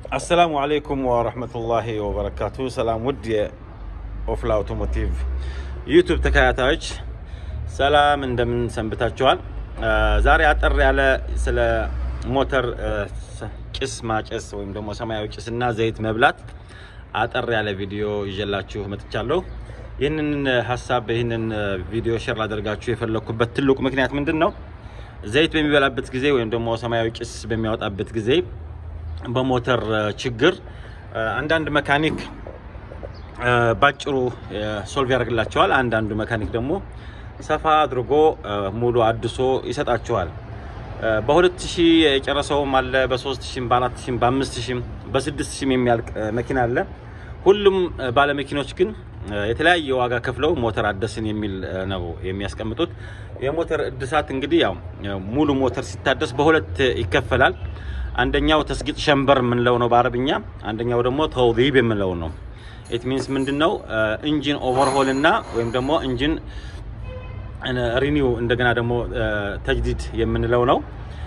አሰላሙ አለይኩም ወረህመቱላሂ ወበረካቱ። ሰላም ውድ የኦፍላ አውቶሞቲቭ ዩቱብ ተከታታዮች ሰላም እንደምን ሰንብታችኋል? ዛሬ አጠር ያለ ስለ ሞተር ጭስ ማጨስ ወይም ደግሞ ሰማያዊ ጭስ እና ዘይት መብላት አጠር ያለ ቪዲዮ ይዤላችሁ መጥቻለሁ። ይህንን ሀሳብ ይህንን ቪዲዮ ሼር ላደርጋችሁ የፈለግኩበት ትልቁ ምክንያት ምንድን ነው? ዘይት በሚበላበት ጊዜ ወይም ደግሞ ሰማያዊ ጭስ በሚያወጣበት ጊዜ በሞተር ችግር አንዳንድ መካኒክ ባጭሩ ሶልቭ ያደርግላቸዋል። አንዳንዱ መካኒክ ደግሞ ሰፋ አድርጎ ሙሉ አድሶ ይሰጣቸዋል። በሁለት ሺህ የጨረሰውም አለ፣ በሶስት ሺህም በአራት ሺህም በአምስት ሺህም በስድስት ሺህም የሚያልቅ መኪና አለ። ሁሉም ባለመኪኖች ግን የተለያየ ዋጋ ከፍለው ሞተር አደስን የሚል ነው የሚያስቀምጡት። የሞተር እድሳት እንግዲህ ያው ሙሉ ሞተር ሲታደስ በሁለት ይከፈላል። አንደኛው ተስጊጥ ሸንበር የምንለው ነው በአረብኛ፣ አንደኛው ደግሞ ተውዲብ የምንለው ነው። ኢት ሚንስ ምንድን ነው ኢንጂን ኦቨርሆል እና ወይም ደግሞ ኢንጂን ሪኒው እንደገና ደግሞ ተጅዲድ የምንለው ነው።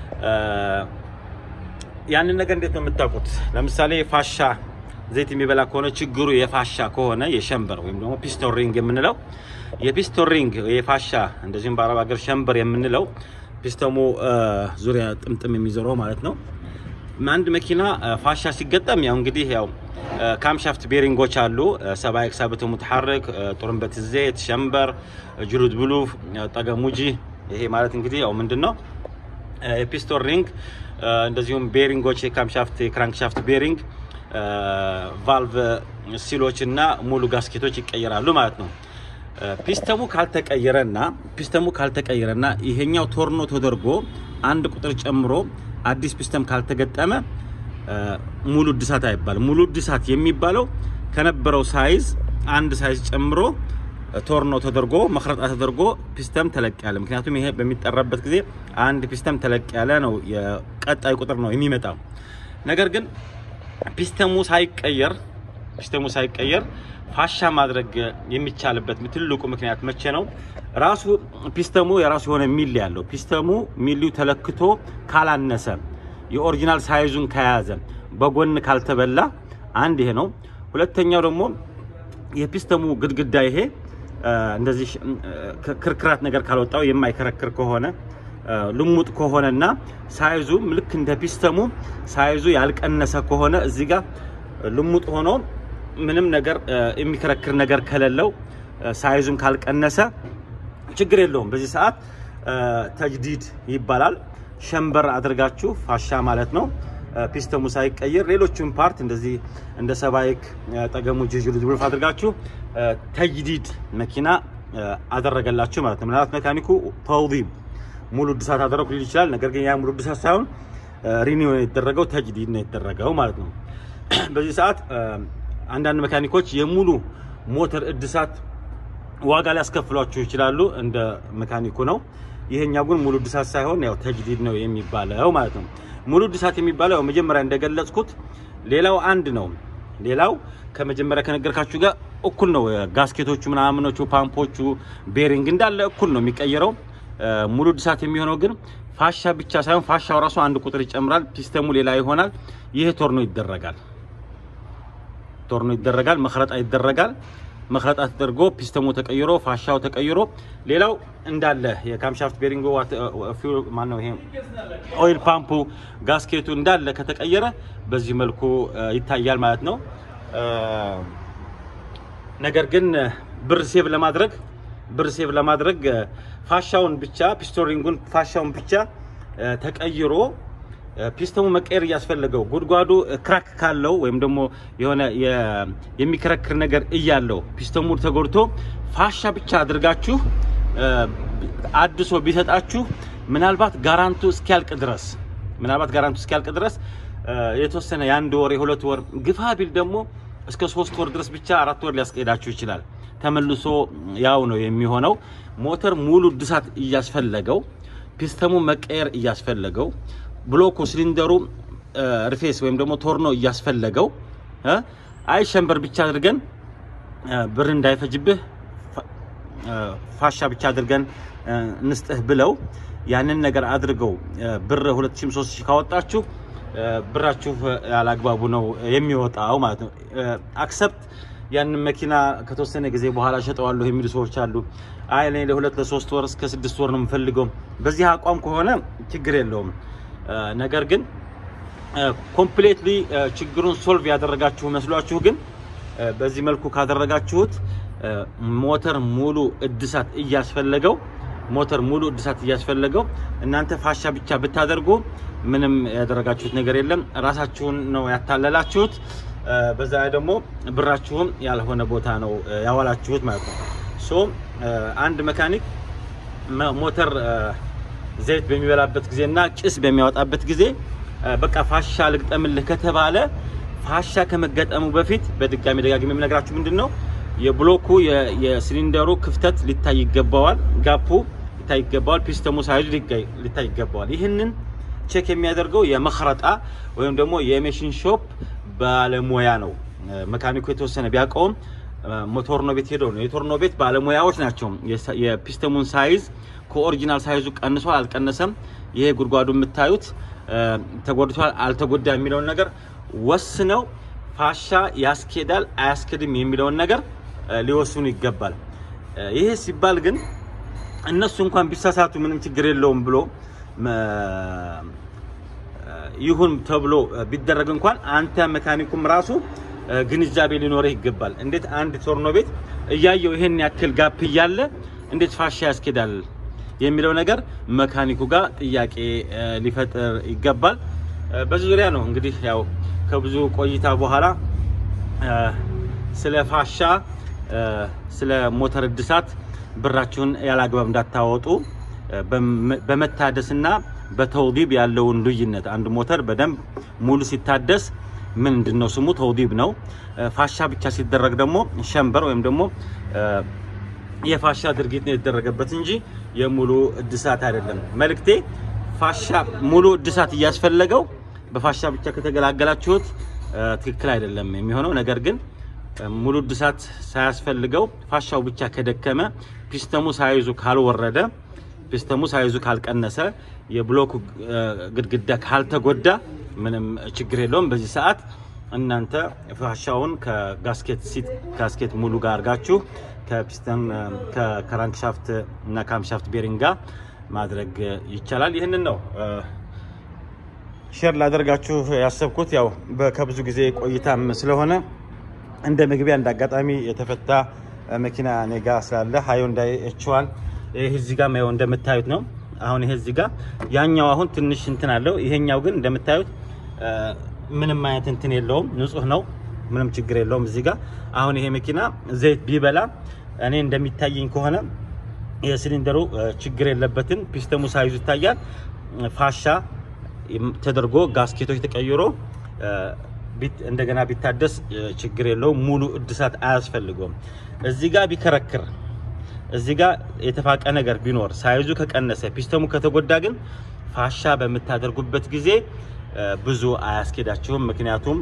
ያንን ነገር እንዴት ነው የምታውቁት? ለምሳሌ ፋሻ ዘይት የሚበላ ከሆነ ችግሩ የፋሻ ከሆነ የሸንበር ወይም ደግሞ ፒስቶን ሪንግ የምንለው የፒስቶን ሪንግ የፋሻ እንደዚሁም በአረብ ሀገር ሸንበር የምንለው ፒስተሙ ዙሪያ ጥምጥም የሚዞረው ማለት ነው። አንድ መኪና ፋሻ ሲገጠም ያው እንግዲህ ያው ካምሻፍት ቤሪንጎች አሉ። ሰባይክ ሳብቶ ሙትሐረክ፣ ጡርንበት ዘይት፣ ሸንበር፣ ጅሩድ ብሉ፣ ጠገሙጂ ይሄ ማለት እንግዲህ ያው ምንድን ነው የፒስቶን ሪንግ እንደዚሁም ቤሪንጎች የካምሻፍት የክራንክሻፍት ቤሪንግ ቫልቭ ሲሎች እና ሙሉ ጋስኬቶች ይቀየራሉ ማለት ነው። ፒስተሙ ካልተቀየረና ፒስተሙ ካልተቀየረና ይሄኛው ቶርኖ ተደርጎ አንድ ቁጥር ጨምሮ አዲስ ፒስተም ካልተገጠመ ሙሉ እድሳት አይባልም። ሙሉ እድሳት የሚባለው ከነበረው ሳይዝ አንድ ሳይዝ ጨምሮ ቶርኖ ተደርጎ መክረጣ ተደርጎ ፒስተም ተለቅ ያለ ምክንያቱም ይሄ በሚጠራበት ጊዜ አንድ ፒስተም ተለቅ ያለ ነው የቀጣይ ቁጥር ነው የሚመጣው። ነገር ግን ፒስተሙ ሳይቀየር ፒስተሙ ሳይቀየር ፋሻ ማድረግ የሚቻልበት ትልቁ ምክንያት መቼ ነው? ራሱ ፒስተሙ የራሱ የሆነ ሚሊ ያለው ፒስተሙ ሚሊው ተለክቶ ካላነሰ የኦሪጂናል ሳይዙን ከያዘ በጎን ካልተበላ አንድ ይሄ ነው። ሁለተኛው ደግሞ የፒስተሙ ግድግዳ ይሄ እንደዚህ ክርክራት ነገር ካልወጣው የማይከረክር ከሆነ ልሙጥ ከሆነና ሳይዙ ልክ እንደ ፒስተሙ ሳይዙ ያልቀነሰ ከሆነ እዚህ ጋር ልሙጥ ሆኖ ምንም ነገር የሚከረክር ነገር ከሌለው ሳይዙም ካልቀነሰ ችግር የለውም። በዚህ ሰዓት ተጅዲድ ይባላል። ሸንበር አድርጋችሁ ፋሻ ማለት ነው። ፒስተሙ ሳይቀየር ሌሎቹን ፓርት እንደዚህ እንደ ሰባይክ ጠገሙ ጅጅሉ ዝብልፍ አድርጋችሁ ተጅዲድ መኪና አደረገላችሁ ማለት ነው። ምናልባት መካኒኩ ተውዲብ ሙሉ እድሳት አደረኩ ሊል ይችላል። ነገር ግን ያ ሙሉ እድሳት ሳይሆን ሪኒው የተደረገው ተጅዲድ ነው የተደረገው ማለት ነው። በዚህ ሰዓት አንዳንድ መካኒኮች የሙሉ ሞተር እድሳት ዋጋ ሊያስከፍሏችሁ ይችላሉ። እንደ መካኒኩ ነው። ይሄኛው ግን ሙሉ እድሳት ሳይሆን ያው ተጅዲድ ነው የሚባለው ማለት ነው። ሙሉ እድሳት የሚባለው መጀመሪያ እንደገለጽኩት ሌላው አንድ ነው። ሌላው ከመጀመሪያ ከነገርካችሁ ጋር እኩል ነው። ጋስኬቶቹ፣ ምናምኖቹ፣ ፓምፖቹ፣ ቤሪንግ እንዳለ እኩል ነው የሚቀየረው። ሙሉ እድሳት የሚሆነው ግን ፋሻ ብቻ ሳይሆን ፋሻው ራሱ አንድ ቁጥር ይጨምራል። ፒስተሙ ሌላ ይሆናል። ይሄ ቶርኖ ይደረጋል። ቶርኖ ይደረጋል። መክረጣ ይደረጋል። መክረጣ ተደርጎ ፒስተሙ ተቀይሮ ፋሻው ተቀይሮ ሌላው እንዳለ የካምሻፍት ቤሪንጎ ማን ነው ይሄ ኦይል ፓምፑ ጋስኬቱ እንዳለ ከተቀየረ በዚህ መልኩ ይታያል ማለት ነው። ነገር ግን ብር ሴቭ ለማድረግ ብር ሴቭ ለማድረግ ፋሻውን ብቻ ፒስቶሪንጉን ፋሻውን ብቻ ተቀይሮ ፒስተሙ መቀየር እያስፈለገው ጉድጓዱ ክራክ ካለው ወይም ደግሞ የሆነ የሚከረክር ነገር እያለው ፒስተሙ ተጎድቶ ፋሻ ብቻ አድርጋችሁ አድሶ ቢሰጣችሁ ምናልባት ጋራንቱ እስኪያልቅ ድረስ ምናልባት ጋራንቱ እስኪያልቅ ድረስ የተወሰነ የአንድ ወር የሁለት ወር ግፋ ቢል ደግሞ እስከ ሶስት ወር ድረስ ብቻ አራት ወር ሊያስቀሄዳችሁ ይችላል። ተመልሶ ያው ነው የሚሆነው። ሞተር ሙሉ እድሳት እያስፈለገው ፒስተሙ መቀየር እያስፈለገው ብሎኩ ሲሊንደሩ ሪፌስ ወይም ደግሞ ቶርኖ እያስፈለገው አይ ሸንበር ብቻ አድርገን ብር እንዳይፈጅብህ ፋሻ ብቻ አድርገን እንስጥህ ብለው ያንን ነገር አድርገው ብር 2000 3000 ካወጣችሁ ብራችሁ ያላግባቡ ነው የሚወጣው ማለት ነው። አክሰፕት ያንን መኪና ከተወሰነ ጊዜ በኋላ ሸጠዋለሁ የሚሉ ሰዎች አሉ። አይ እኔ ለሁለት ለሶስት ወር እስከ ስድስት ወር ነው የምፈልገው። በዚህ አቋም ከሆነ ችግር የለውም። ነገር ግን ኮምፕሌትሊ ችግሩን ሶልቭ ያደረጋችሁ መስሏችሁ ግን በዚህ መልኩ ካደረጋችሁት ሞተር ሙሉ እድሳት እያስፈለገው ሞተር ሙሉ እድሳት እያስፈለገው እናንተ ፋሻ ብቻ ብታደርጉ ምንም ያደረጋችሁት ነገር የለም። ራሳችሁን ነው ያታለላችሁት። በዛ ላይ ደግሞ ብራችሁም ያልሆነ ቦታ ነው ያዋላችሁት ማለት ነው። ሶ አንድ መካኒክ ሞተር ዘይት በሚበላበት ጊዜና ጭስ በሚያወጣበት ጊዜ በቃ ፋሻ ልግጠምልህ ከተባለ ፋሻ ከመገጠሙ በፊት በድጋሚ ደጋግሜ የምነግራችሁ ምንድን ነው የብሎኩ የሲሊንደሩ ክፍተት ሊታይ ይገባዋል። ጋፑ ሊታይ ይገባዋል። ፒስተሙ ሳይዙ ሊታይ ይገባዋል። ይህንን ቼክ የሚያደርገው የመክረጣ ወይም ደግሞ የሜሽን ሾፕ ባለሙያ ነው። መካኒኩ የተወሰነ ቢያውቀውም ቶርኖ ቤት ሄደው ነው። የቶርኖ ቤት ባለሙያዎች ናቸው የፒስተሙን ሳይዝ ከኦሪጂናል ሳይዙ ቀንሷል አልቀነሰም፣ ይሄ ጉድጓዱ የምታዩት ተጎድቷል አልተጎዳ የሚለውን ነገር ወስነው ፋሻ ያስኬዳል አያስኬድም የሚለውን ነገር ሊወስኑ ይገባል። ይሄ ሲባል ግን እነሱ እንኳን ቢሳሳቱ ምንም ችግር የለውም ብሎ ይሁን ተብሎ ቢደረግ እንኳን አንተ መካኒኩም ራሱ ግንዛቤ ሊኖርህ ይገባል። እንዴት አንድ ቶርኖ ቤት እያየው ይሄን ያክል ጋፕ እያለ እንዴት ፋሻ ያስኬዳል የሚለው ነገር መካኒኩ ጋር ጥያቄ ሊፈጥር ይገባል። በዚህ ዙሪያ ነው እንግዲህ ያው ከብዙ ቆይታ በኋላ ስለ ፋሻ ስለ ሞተር እድሳት ብራችሁን ያላግባብ እንዳታወጡ በመታደስና በተውዲብ ያለውን ልዩነት አንድ ሞተር በደንብ ሙሉ ሲታደስ ምንድን ነው ስሙ ተውዲብ ነው። ፋሻ ብቻ ሲደረግ ደግሞ ሸንበር ወይም ደግሞ የፋሻ ድርጊት ነው የተደረገበት እንጂ የሙሉ እድሳት አይደለም። መልእክቴ ፋሻ ሙሉ እድሳት እያስፈለገው በፋሻ ብቻ ከተገላገላችሁት ትክክል አይደለም የሚሆነው። ነገር ግን ሙሉ እድሳት ሳያስፈልገው ፋሻው ብቻ ከደከመ ፒስተሙ ሳይዙ ካልወረደ ፒስተሙ ሳይዙ ካልቀነሰ የብሎክ ግድግዳ ካልተጎዳ ምንም ችግር የለውም። በዚህ ሰዓት እናንተ ፋሻውን ከጋስኬት ሲት ጋስኬት ሙሉ ጋር አድርጋችሁ ከፒስተን ከክራንክሻፍት እና ካምሻፍት ቤሪንግ ጋር ማድረግ ይቻላል። ይህንን ነው ሼር ላደርጋችሁ ያሰብኩት። ያው ከብዙ ጊዜ ቆይታም ስለሆነ እንደ መግቢያ እንደ አጋጣሚ የተፈታ መኪና ኔጋ ስላለ ሃዮንዳይ ኤችዋን ይህ እዚህ ጋር ያው እንደምታዩት ነው። አሁን ይሄ እዚህ ጋር ያኛው አሁን ትንሽ እንትን አለው። ይሄኛው ግን እንደምታዩት ምንም አይነት እንትን የለውም፣ ንጹህ ነው፣ ምንም ችግር የለውም። እዚህ ጋር አሁን ይሄ መኪና ዘይት ቢበላ እኔ እንደሚታየኝ ከሆነ የሲሊንደሩ ችግር የለበትም። ፒስተሙ ሳይዙ ይታያል። ፋሻ ተደርጎ ጋስኬቶች ተቀይሮ እንደገና ቢታደስ ችግር የለውም። ሙሉ እድሳት አያስፈልገውም። እዚህ ጋር ቢከረክር እዚህ ጋር የተፋቀ ነገር ቢኖር ሳይዙ ከቀነሰ ፒስተሙ ከተጎዳ ግን ፋሻ በምታደርጉበት ጊዜ ብዙ አያስኬዳችሁም። ምክንያቱም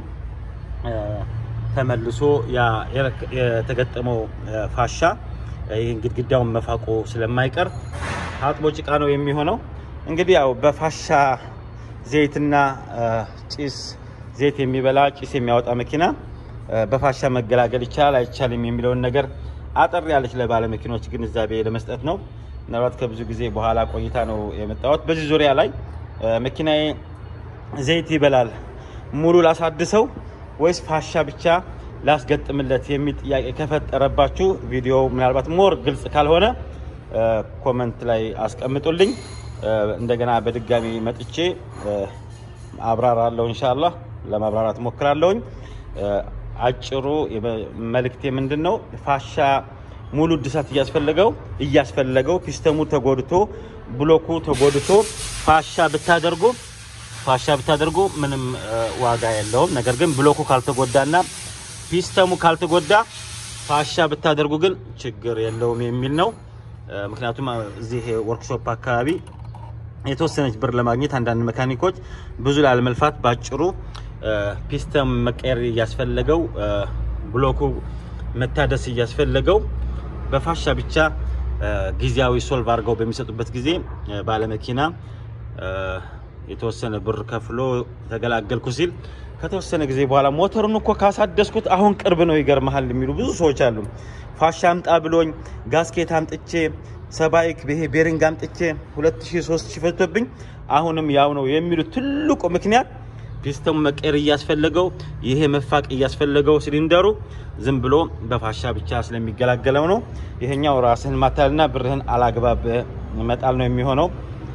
ተመልሶ የተገጠመው ፋሻ ይህን ግድግዳውን መፋቆ ስለማይቀር አጥቦ ጭቃ ነው የሚሆነው። እንግዲህ ያው በፋሻ ዘይትና ጭስ ዘይት የሚበላ ጭስ የሚያወጣ መኪና በፋሻ መገላገል ይቻላል አይቻልም የሚለውን ነገር አጠር ያለች ለባለ መኪኖች ግንዛቤ ለመስጠት ነው። ምናልባት ከብዙ ጊዜ በኋላ ቆይታ ነው የመጣሁት። በዚህ ዙሪያ ላይ መኪናዬ ዘይት ይበላል ሙሉ ላሳድሰው ወይስ ፋሻ ብቻ ላስገጥምለት የሚል ጥያቄ ከፈጠረባችሁ ቪዲዮ ምናልባት ሞር ግልጽ ካልሆነ ኮመንት ላይ አስቀምጡልኝ። እንደገና በድጋሚ መጥቼ አብራራለሁ። ኢንሻአላህ ለማብራራት ሞክራለሁኝ። አጭሩ መልእክቴ ምንድን ነው? ፋሻ ሙሉ እድሳት እያስፈለገው እያስፈለገው ፒስተሙ ተጎድቶ ብሎኩ ተጎድቶ ፋሻ ብታደርጉ ፋሻ ብታደርጉ ምንም ዋጋ የለውም። ነገር ግን ብሎኩ ካልተጎዳና ፒስተሙ ካልተጎዳ ፋሻ ብታደርጉ ግን ችግር የለውም የሚል ነው። ምክንያቱም እዚህ ወርክሾፕ አካባቢ የተወሰነች ብር ለማግኘት አንዳንድ መካኒኮች ብዙ ላለመልፋት ባጭሩ ፒስተም መቀየር እያስፈለገው ብሎኩ መታደስ እያስፈለገው በፋሻ ብቻ ጊዜያዊ ሶልቭ አድርገው በሚሰጡበት ጊዜ ባለመኪና የተወሰነ ብር ከፍሎ ተገላገልኩ ሲል ከተወሰነ ጊዜ በኋላ ሞተሩን እኮ ካሳደስኩት አሁን ቅርብ ነው ይገርመሃል የሚሉ ብዙ ሰዎች አሉ። ፋሻ አምጣ ብሎኝ ጋስኬት አምጥቼ ሰባይክ ይሄ ቤሪንግ አምጥቼ 2000 3000 ፈጅቶብኝ አሁንም ያው ነው የሚሉት ትልቁ ምክንያት ፒስተሙ መቀየር እያስፈለገው ይሄ መፋቅ እያስፈለገው ሲሊንደሩ ዝም ብሎ በፋሻ ብቻ ስለሚገላገለው ነው። ይሄኛው ራስህን ማታልና ብርህን አላግባብ መጣል ነው የሚሆነው።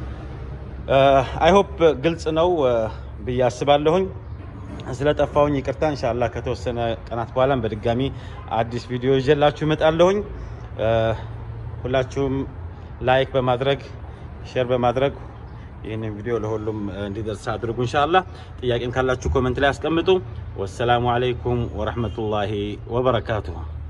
አይሆፕ ግልጽ ነው ብዬ አስባለሁኝ። ስለጠፋሁኝ ይቅርታ። ኢንሻአላህ ከተወሰነ ቀናት በኋላም በድጋሚ አዲስ ቪዲዮ ይዤላችሁ እመጣለሁኝ። ሁላችሁም ላይክ በማድረግ ሼር በማድረግ ይህንን ቪዲዮ ለሁሉም እንዲደርስ አድርጉ። ኢንሻአላህ ጥያቄም ካላችሁ ኮመንት ላይ አስቀምጡ። ወሰላሙ አለይኩም ወረህመቱላሂ ወበረካቱሁ።